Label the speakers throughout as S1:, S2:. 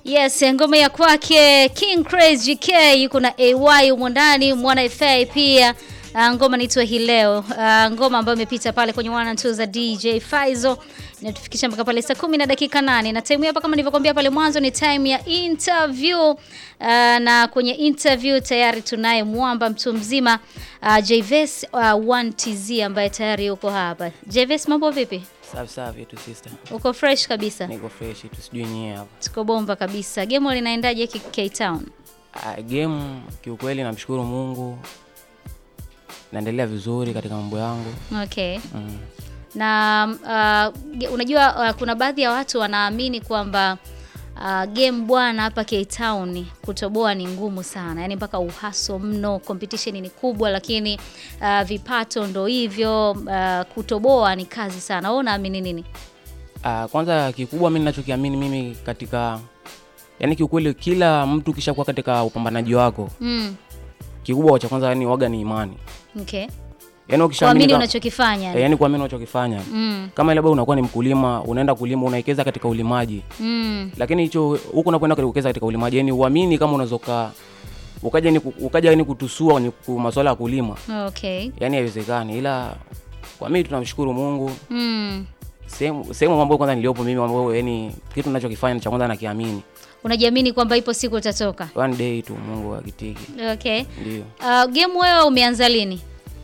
S1: Yes, ngoma ya kwake King Crazy GK yuko na AY humo ndani, Mwana FA pia. Uh, ngoma naitwa hii leo. Uh, ngoma ambayo imepita pale kwenye one and two za DJ Faizo inatufikisha mpaka pale saa kumi na dakika nane na time hapa kama nilivyokuambia pale mwanzo ni time ya interview. Uh, na kwenye interview tayari tunaye mwamba mtu mzima uh, Jves uh, 1TZ ambaye tayari yuko hapa. Jves, mambo vipi?
S2: Safi safi tu sister.
S1: Uko fresh kabisa?
S2: Niko fresh tu sijui nyie hapa.
S1: Tuko bomba kabisa. Game linaendaje K Town?
S2: Ah, game kiukweli namshukuru Mungu. Naendelea vizuri katika mambo yangu.
S1: Okay.
S2: Mm.
S1: Na uh, ge- unajua uh, kuna baadhi ya watu wanaamini kwamba uh, game bwana hapa K Town kutoboa ni ngumu sana, yaani mpaka uhaso mno, competition ni kubwa, lakini uh, vipato ndo hivyo. Uh, kutoboa ni kazi sana. Wewe unaamini nini?
S2: Ah, kwanza kikubwa mimi ninachokiamini mimi katika yani kiukweli kila mtu kisha kuwa katika upambanaji wako
S1: Mm.
S2: kikubwa cha kwanza yani waga ni imani.
S1: Okay.
S2: Yani ukishaamini
S1: Kuamini
S2: ka-
S1: unachokifanya.
S2: eh, yani kuamini unachokifanya.
S1: Mm.
S2: Kama labda unakuwa ni mkulima, unaenda kulima, unawekeza katika ulimaji.
S1: Mm.
S2: Lakini hicho huko unapoenda kuwekeza katika ulimaji, yani uamini kama unazoka ukaja ni ukaja yani kutusua kwenye ku- masuala ya kulima.
S1: Okay.
S2: yani haiwezekani, ila kwa mimi tunamshukuru Mungu.
S1: Mm.
S2: Sehemu sehemu ambayo kwanza niliopo mimi, ambayo yani kitu ninachokifanya cha kwanza nakiamini,
S1: Unajiamini kwamba ipo siku utatoka.
S2: one day tu Mungu akitiki,
S1: Okay.
S2: ndio
S1: Uh, game wewe umeanza lini?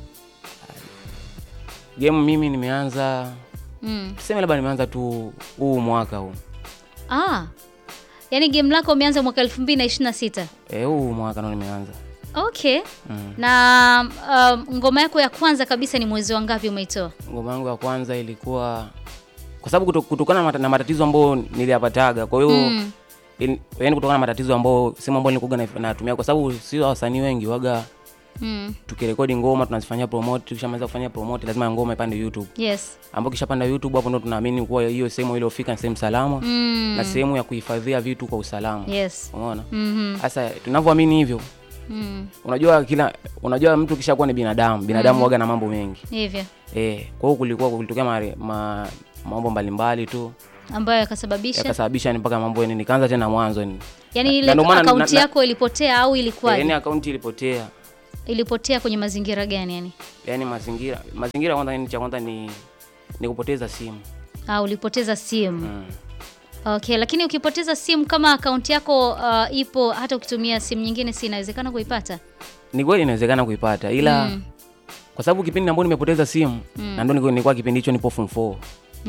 S2: game. Mimi nimeanza
S1: Mm.
S2: tuseme labda nimeanza tu huu mwaka huu
S1: Ah. Yaani game lako umeanza mwaka 2026.
S2: eh, huu mwaka ndo nimeanza
S1: Okay.
S2: mm.
S1: Na um, ngoma yako ya kwanza kabisa ni mwezi wa ngapi umeitoa?
S2: Ngoma yangu ya kwanza ilikuwa kwa sababu kuto- kutokana na mata- na matatizo ambayo niliyapataga, kwa hiyo
S1: Mm.
S2: in- yani kutokana na matatizo ambayo sehemu ambayo nilikuwa na- natumia, kwa sababu sio wasanii wengi waga
S1: Mm.
S2: tukirekodi ngoma tunazifanyia promote, tukishamaliza kufanya promote lazima ngoma ipande YouTube,
S1: Yes.
S2: ambapo kishapanda YouTube hapo ndo tunaamini kuwa hiyo sehemu iliyofika ni sehemu salama
S1: Mm.
S2: na sehemu ya kuhifadhia vitu kwa usalama.
S1: Yes.
S2: Umeona?
S1: Mhm.
S2: Sasa tunavyoamini hivyo,
S1: Mm.
S2: unajua kila unajua mtu kishakuwa ni binadamu, binadamu waga na mambo mengi.
S1: Hivyo
S2: Eh, kwa hiyo kulikuwa kulitokea mare- ma, mambo mbalimbali tu
S1: ambayo yakasababisha
S2: yakasababisha ni mpaka mambo yani nikaanza tena mwanzo ni
S1: yaani
S2: na
S1: ile
S2: ndio maana-
S1: akaunti
S2: na- na-
S1: yako ilipotea au
S2: yani
S1: ilikuwaje?
S2: akaunti ilipotea.
S1: Ilipotea kwenye mazingira gani yani?
S2: Yani mazingira mazingira kwanza ni cha kwanza ni ni kupoteza simu.
S1: Ah, ulipoteza simu.
S2: Mm.
S1: Okay, lakini ukipoteza simu kama akaunti yako uh, ipo hata ukitumia simu nyingine si inawezekana kuipata?
S2: Ni kweli inawezekana kuipata ila
S1: Mm.
S2: kwa sababu kipindi ambapo nimepoteza simu na ndio nilikuwa- nilikuwa kipindi hicho nipo form 4.